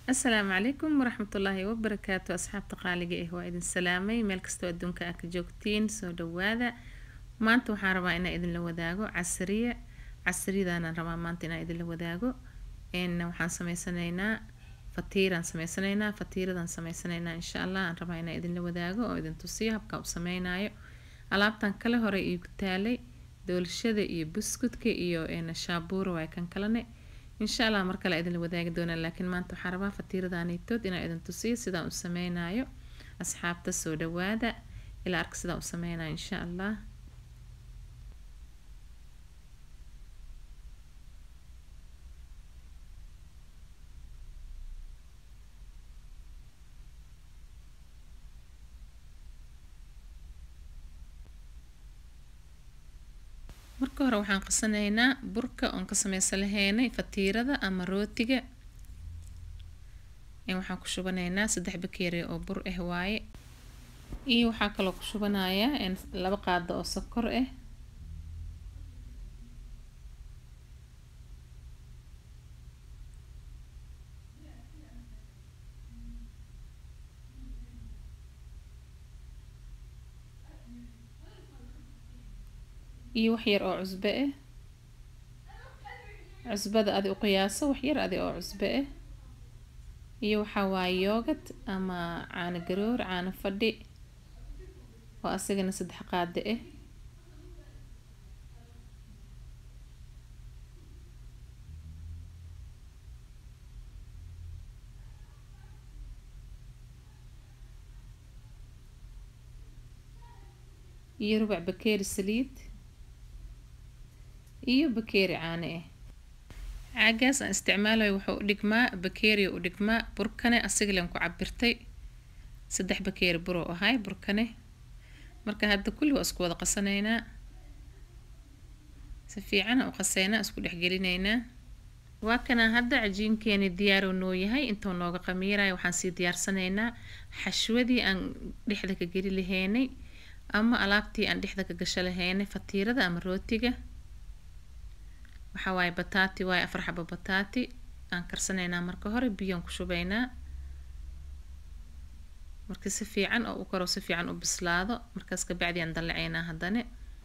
asalaamu calaykum waraxmatullaahi wabarakaatu asxaabta qaaliga ah waa idin salaamay meel kastoo adduunka aa ka joogtiin soo dhawaada maanta waxaan rabaa inaa idinla wadaago casriye casriyadaanaan rabaa maanta inaa idinla wadaago n waxaan sameysanaynaa fatiiraan sameysanaynaa fatiiradaan sameysanaynaa insha allah aan rabaa inaa idinla wadaago oo idin tusiyo habkaa u sameynaayo alaabtan kale hore iigu taalay doolshada iyo buskudka iyo shaabuura waay kan kalene insha allah mar kale idinla wadaagi doonaa laakiin maanta waxaan rabaa fatiiradaanitood inaa idin tusiyo sidaan u sameynayo asxaabta soo dhawaada ilaa arka sidaan u sameynayo insha allah marka hore waxaan qasanaynaa burka oon ka sameysan lahaynay fatiirada ama rootiga waxaan ku shubanaynaa saddex bakeeri oo bur ah waaye iyo waxaa kaloo ku shubanayaa laba qaado oo sokor ah iyo wax yar oo cusbe ah cusbada adi u qiyaaso wax yar adi oo cusbe ah iyo waxaa waaye yoogad ama caano garoor caano fadhi oo asagana saddex qaado ah iyo rubac bakeeri saliid iyo bakeeri caano ah caagaas aan isticmaalayo wuxuu u dhigmaa bakeeriya u dhigmaa burkane asigalan ku cabirtay saddex bakeeri buroo ahay burkane marka hadda kulli waa isku wada qasanaynaa si fiican u qaseynaa isku dhexgelinaynaa waa kanaa hadda cajiinkeeni diyaaroo noo yahay intuu nooga qamiirayo waxaan sii diyaarsanaynaa xashwadii aan dhexda ka geli lahaynay ama alaabtii aan dhexda ka gasho lahaynay fatiirada ama rootiga waxaa waaye bataati waaye afar xabo bataati aan karsanaynaa marka hore biyoan ku shubaynaa marka si fiican oo u karo si fiican u bislaado markaas kabacdi aan dallacaynaa haddane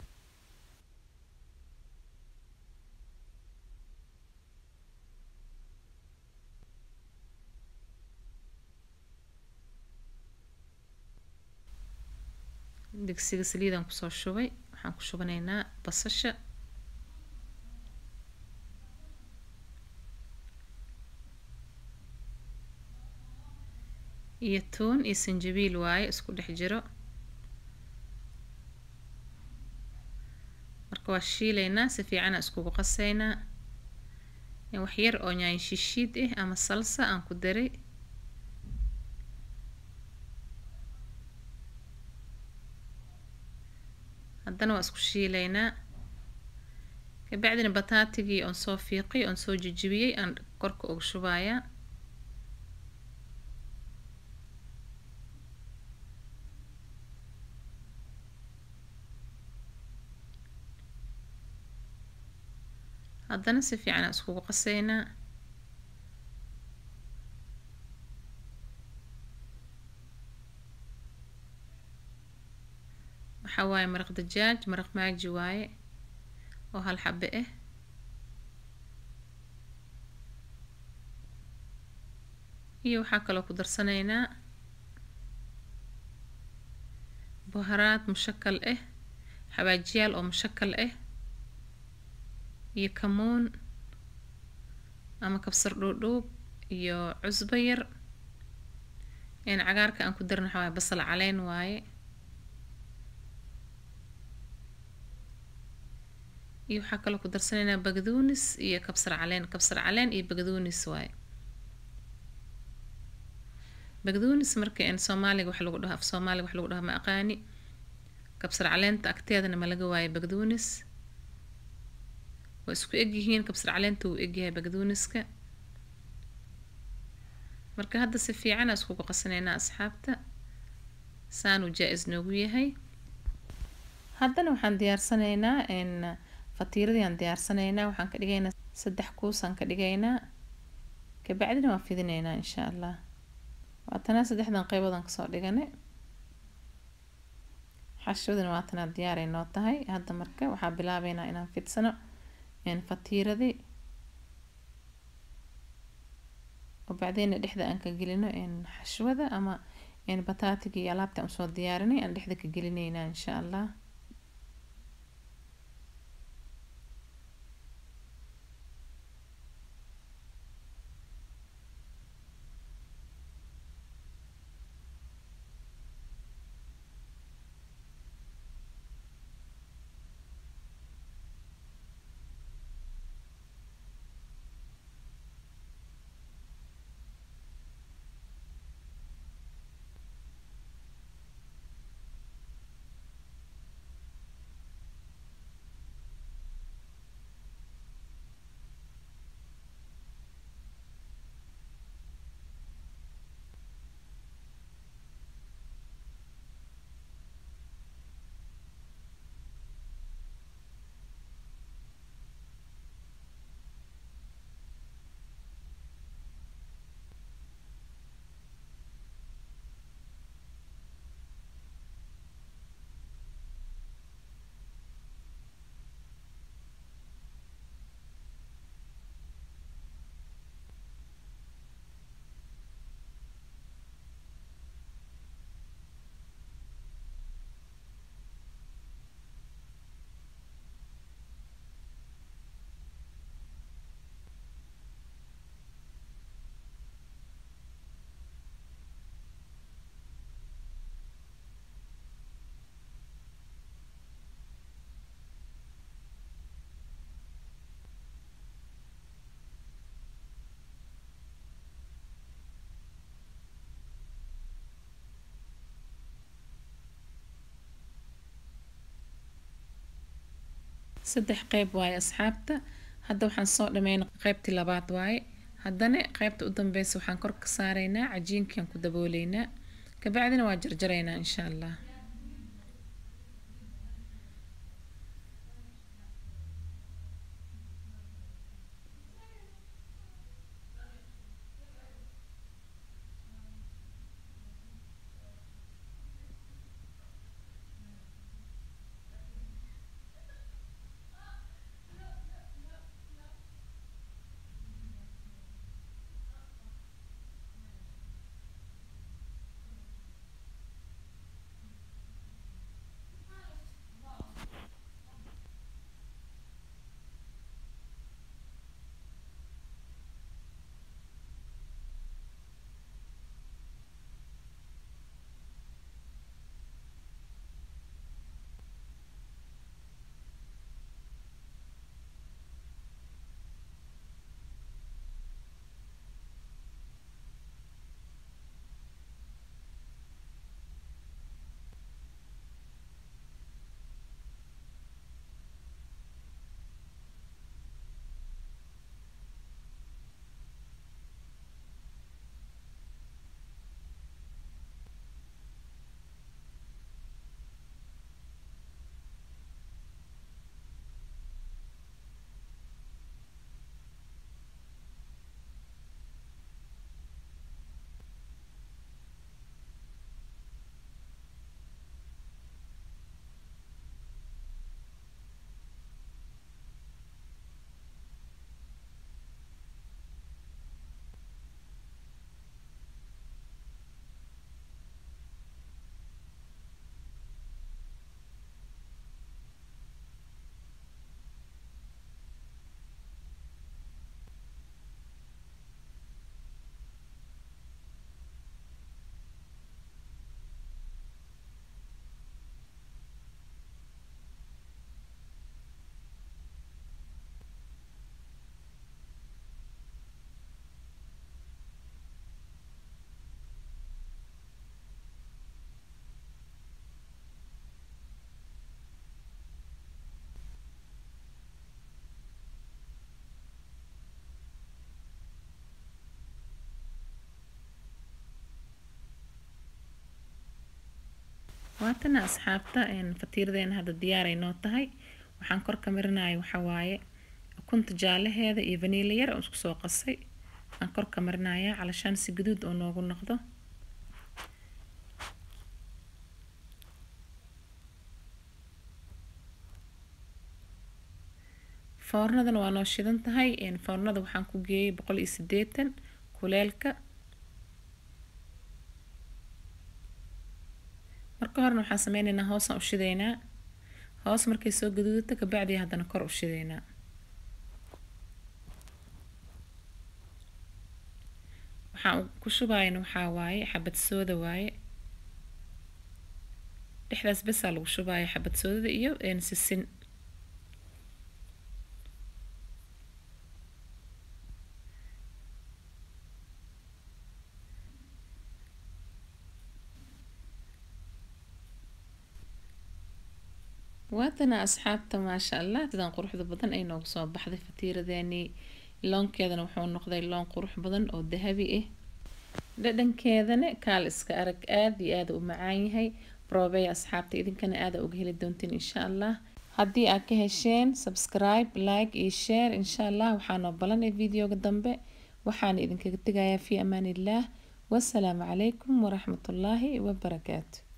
digsiga saliidaan kusoo shubay waxaan ku shubanaynaa basasha iyo tuun iyo sanjabiil waaye isku dhex jiro marka waa shiilaynaa si fiicana iskugu qaseynaa wax yar oo nyaayo shishiid ah ama salsa aan ku daray haddana waa isku shiilaynaa kabacdina bataatigii oon soo fiiqay oon soo jijibiyey aan korka uga shubayaa haddana si fiican aan iskugu qaseynaa waxaa waaye maraq dajaaj maraq maaji waaye oo hal xabe ah iyo waxaa kaloo ku darsanaynaa buharaad mushakal ah xawaajiyaal oo mushakal ah iyo kamuun ama kabsar dhuudhuub iyo cusbo yar cagaarka aan ku darin waxaa waaye basal caleen waaye iyo waxaa kaloo ku darsanaynaa bagduunis iyo kabsar caleen kabsar caleen iyo bagduunis waaye bagduunis marka n soomaaliga wax lagu dhaho af soomaaliga wax lagu dhaho ma aqaani kabsar caleenta agteedana ma laga waayo bagduunis waa isku egyihiin kabsar caleenta wuu egyahay bagduuniska marka hadda si fiicana iskugu qasanaynaa asxaabta saanuu jaa-is noogu yahay haddana waxaan diyaarsanaynaa fatiiradii aan diyaarsanaynaa waxaan ka dhigaynaa saddex kuusaan ka dhigaynaa kabacdina waa fidineynaa insha allah waatanaa saddexdan qeyboodaan kasoo dhiganay xashwadana waatanaa diyaaray noo tahay hadda marka waxaa bilaabeynaa inaan fidsano fatiiradii oo bacdeyna dhexda aan ka gelino xashwada ama bataatiga iyo alaabta aan usoo diyaarinay aan dhexda ka gelineynaa insha allah saddex qeyb waaye asxaabta hadda waxaan soo dhameyn qeybtii labaad waaye haddana qeybta u dambeysa waxaan kor ka saareynaa cajiinkaan ku dabooleynaa kabacdina waa jarjareynaa insha allah waatana asxaabta fatiiradeena hadda diyaaray noo tahay waxaan kor ka marinaya waxaa waaye ukunta jaalaheeda iyo vaniila yar oo isku soo qasay aan korka marinayaa calashaan si gaduud oo noogu noqdo foornadana waa noo shidan tahay foornada waxaan ku geeyay boqol iyo sideetan kuleelka marka horena waxaan sameyneynaa hoosaan u shideynaa hoos markay soo gaduudato kabacdii haddana kor u shideynaa waxaan ku shubaayana waxaa waaye xabad sooda waaye dhexdaas besaa lagu shubaaya xabad soodada iyo sisin waatana asxaabta maasha allah sidaan quruxda badan ay noogu soo baxday fatiiradeeni loonkeedana wuxuu noqday loon qurux badan oo dahabi ah dhadhankeedana kaal iska arag aada iyo aada u macaan yahay broobey asxaabta idinkana aada uga heli doontiin insha allah haddii aad ka hesheen subscribe like iyo share insha allah waxaanoo balanay videoga dambe waxaana idinkaga tegayaa fi amaan illah wasalaamu calaykum waraxmatullaahi wabarakaatu